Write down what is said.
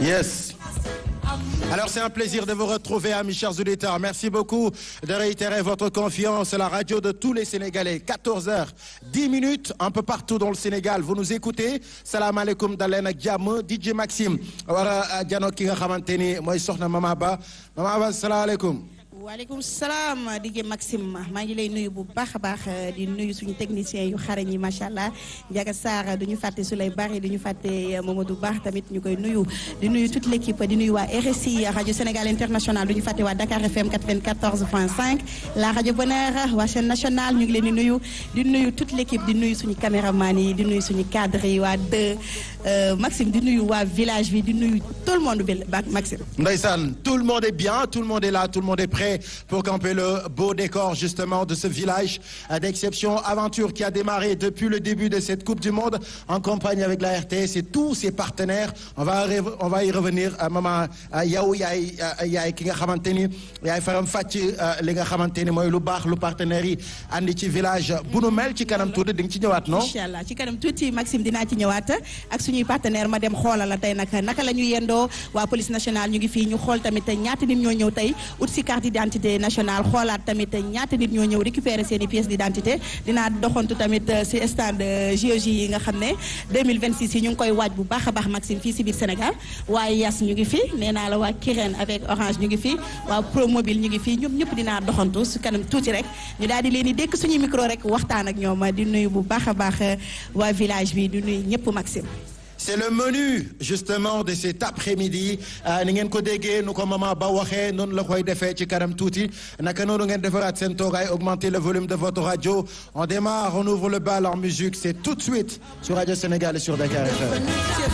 Yes. Alors c'est un plaisir de vous retrouver, amis chers auditeurs. Merci beaucoup de réitérer votre confiance. La radio de tous les Sénégalais, 14h, 10 minutes, un peu partout dans le Sénégal. Vous nous écoutez. Salam alaikum dalen ak jàmm DJ Maxime war a jano ki nga xamante ni mooy soxna Mama Ba Mama Ba salaamaaleykum. waaleykum salaam DJ Maxime maa ngi lay nuyu bu baax a baax di nuyu suñu techniciens yu xarañ yi macha allah Ndiaga Sarr du ñu fàtte Souley Bari du ñu fàtte Mamadou Baax tamit ñu koy nuyu di nuyu toute l' équipe di nuyu waa RSI rajo Sénégal international du ñu fàtte waa Dakar FM 94.5 la rajo Bonheur waa chaîne nationale ñu ngi leen di nuyu di nuyu toute l' équipe di nuyu suñu caméraman yi di nuyu suñu cadre yi waa deux Maxime di nuyu waa village bi di nuyu tout le monde bi Maxime. Ndeysaan tout le monde est bien tout le monde est là tout le monde est prêt. pour camper le beau décor justement de ce village d'exception aventure qui a démarré depuis le début de cette Coupe du Monde en compagnie avec la RTS et tous ses partenaires on va on va y revenir maman yow yaay yaay ki nga xamante ni yaay faram fàcc li nga xamante ni mooy lu baax lu partenaires yi andi ci village bu nu mel ci kanam tuuti di nga ci ñëwaat non. incha allah ci kanam tuuti Maxime dinaa ci ñëwaat ak suñuy partenaire ma dem xoolal la tey nag naka la ñu yendoo waa police nationale ñu ngi fii ñu xool tamit ñaata nit ñoo ñëw tey ut si carte d'identité nationale xoolaat tamit ñaata nit ñoo ñëw récupérer seen i pièces d'identité dinaa doxantu tamit si stand JOJ yi nga xam ne 2026 yi ñu ngi koy waaj bu baax a baax Maxime fii si biir Sénégal waaye Yas ñu ngi fi nee naa la waa Kirène avec Orange ñu ngi fi waa Promobile ñu ngi fi ñoom ñëpp dinaa doxantu su kanam tuuti rek ñu daal di leen di dékk suñuy micro rek waxtaan ak ñoom di nuyu bu baax a baax waa village bi di nuyu ñëpp Maxime. c'est le menu justement de cet après-midi ni ngeen ko déggee nu ko Mama Ba waxee noonu la koy defee ci kanam tuuti naka noonu ngeen defaraat seen toogaay augmenter le volume de votre radio on démarre on ouvre le bal en musique c'est tout de suite sur Radio Sénégal et sur Dakar FM